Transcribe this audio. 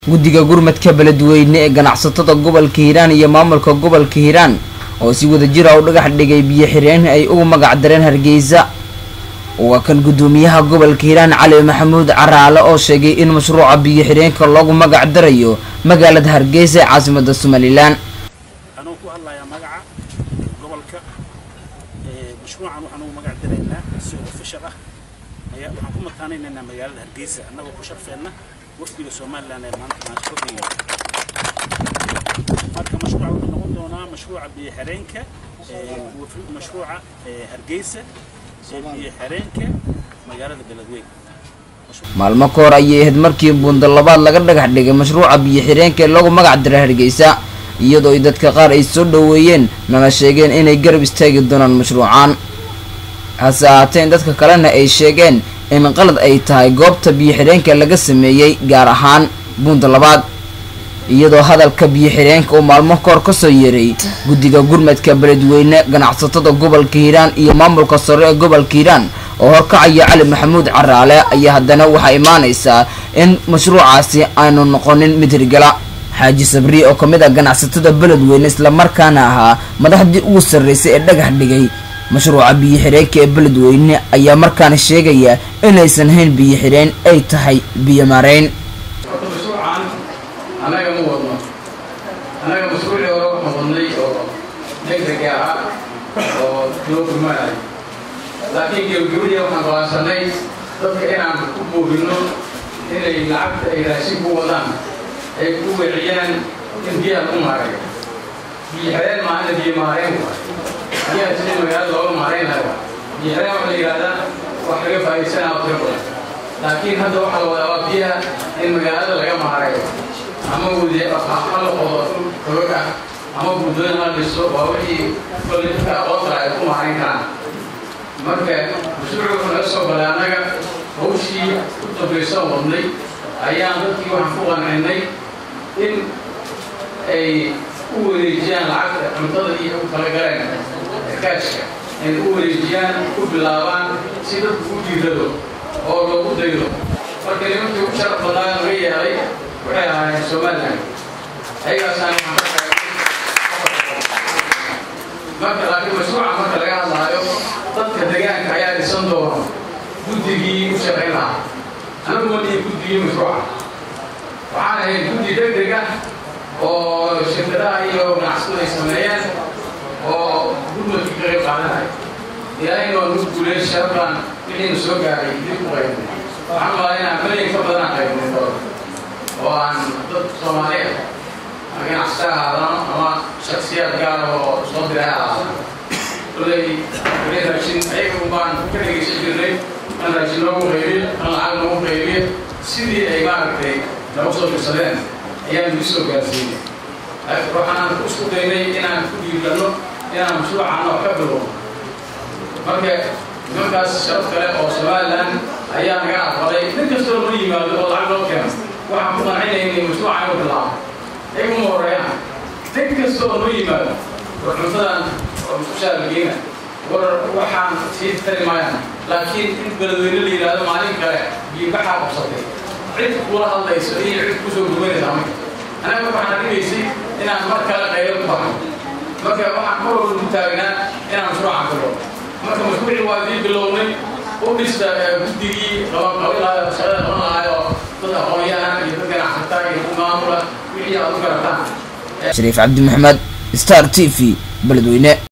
guddiga gurmadka beledweyne ee ganacsatada gobolka hiiraan iyo maamulka gobolka hiiraan oo si wadajir ah u dhagax dhigay biyo xireen ay ugu magac dareen hargeysa waa kan guddoomiyaha gobolka hiiraan cali maxamuud caraale oo sheegay in mashruuca biyo xireenka loogu magac darayo magaalada hargeysa ee caasimada somalilan anuu ku hadlayaa magaca gobolka mashruucan waxaan ugu magac daraynaa si official ah ayaa waxaan ku mataanaynaynaa magaalada hargeysa annagoo ku sharfeenna wafdiga somalilan ee maanta maanta kordhaya marka mashruuca wuxuu noqon doonaa mashruuca biyo xireenka mashruuca hargeysa ee biyo xireenka magaalada beledweyne maalmo ka hor ayay ahayd markii buundo labaad laga dhagax dhigay mashruuca biyo xireenka ee loogu magac daray hargeysa iyadoo ay dadka qaar ay soo dhoweeyeen nana sheegeen inay garab istaagi doonaan mashruucan hase ahaateen dadka kalena ay sheegeen in qalad ay tahay goobta biyo xireenka laga sameeyey gaar ahaan buunda labaad iyadoo hadalka biyo xireenka uu maalmo kahor kasoo yeeray guddiga gurmadka beledweyne ganacsatada gobolka hiiraan iyo maamulka sare ee gobolka hiiraan oo horkacaya cali maxamuud caraale ayaa haddana waxaa imaanaysaa in mashruucaasi aanu noqonin mid hirgala xaaji sabri oo kamid ah ganacsatada beledweyne islamarkaana ahaa madaxdii ugu sarreysay ee dhagax dhigay mashruuca biyo xireenka ee beledweyne ayaa markaana sheegaya inaysan hayn biyo xireen ay tahay biyo maarayn horta mashruucan annaga ma wadno annaga mashruucii hore waxaan wadnay oo degdega ahaa oo loo gurmanayo laakiin gebagabadii waxaan go'aansanay dadka inaan ku buubinno inay lacagta ay raashin ku wadaan ay ku weeciyaan in biyaha ku maareeyo biyo xireen maahana biyo maareen waay biyaha sidii magaalada looga maarayn lahaa waay biyo xireen waxaa la yidhahdaa wax laga faa'iidsanaa oo tiro badan laakiin hadda waxaa la wadaa waa biyaha in magaalada laga maareeyo ama wade ha la qodo togag ah ama buddooyin la dhiso waa wixii kolley dadka aqoonta ay ku maarayn karaan marka mashruucu wuxuu naga soo galay annaga hawshii u dambaysan wadnay ayaan dadkii waxaan ku qancinay in ay u wareejiyaan lacagta cuntada iyo u kala galeen kaashka ay u wareejiyaan ku bilaabaan si dadku u diirado oo loogu daydo marka nimankii ugu sharaf badnaa laga yeelay waxay ahaayeen somalilan ayagaasaan marka laakiin mashruuca marka laga hadlaayo dadka deegaanka ayaa dhisan doona guddigii u shaqayn lahaa anagu waliyo guddigii mashruuca waxaan ahayd guddi degdeg ah oo shirkadaha iyo ganacsadu ay sameeyeen oo gurmadkii ka qayb qaadanaya ilaahayna waa nagu guuleey sharafkan wixiina soo gaaray dib u qaybnay waxaan malaa inaan malyan ka badan qaybnay doona oo aan dad soomaali ah ama ganacsata ahaadano ama shaksiyaad gaara oo soo diray ahaadano koley weli raashin ayaga baan ka dhegaysan jirnay kan raashin noogu qaybiye kan lacag noogu qaybiye sidii ay maaragtay nagu soo dirsadeen ayaan igu soo gaarsiinay waxaan isku daynay inaan ku dhiiranno inaan mashruucan wax ka bilowno marka nimankaas sharaf kale oo somalilan ayaa naga aqbalay nin kastoo noo yimaado oo lacag loo keeno waxaan ku qancinaynay mashruuca inuu bilaabo iyaguma horeeyaan nin kasta oo noo yimaado war cuntadan oo mushaarkiina war waxaan sii tari maayaan laakiin in beledweyne la yidhaahdo maalin kale biyobaxaa qabsatay cid kula hadlayso iyo cid kusoo gurmanaysa ama anaga waxaan dhigaysay inaan mar kale qaylo ku baxno marka waxaan mar walba ku taagnaa inaan mashruucan bilowno marka mashruucii waa dii bilownay u dhista guddigii qabanqabilaa shaqada qaban lahaay oo dad aqoonyahan iyo dad ganacsata iyo dad maamula wixii aad u garataan shariif cabdi maxamed star t v beledweyne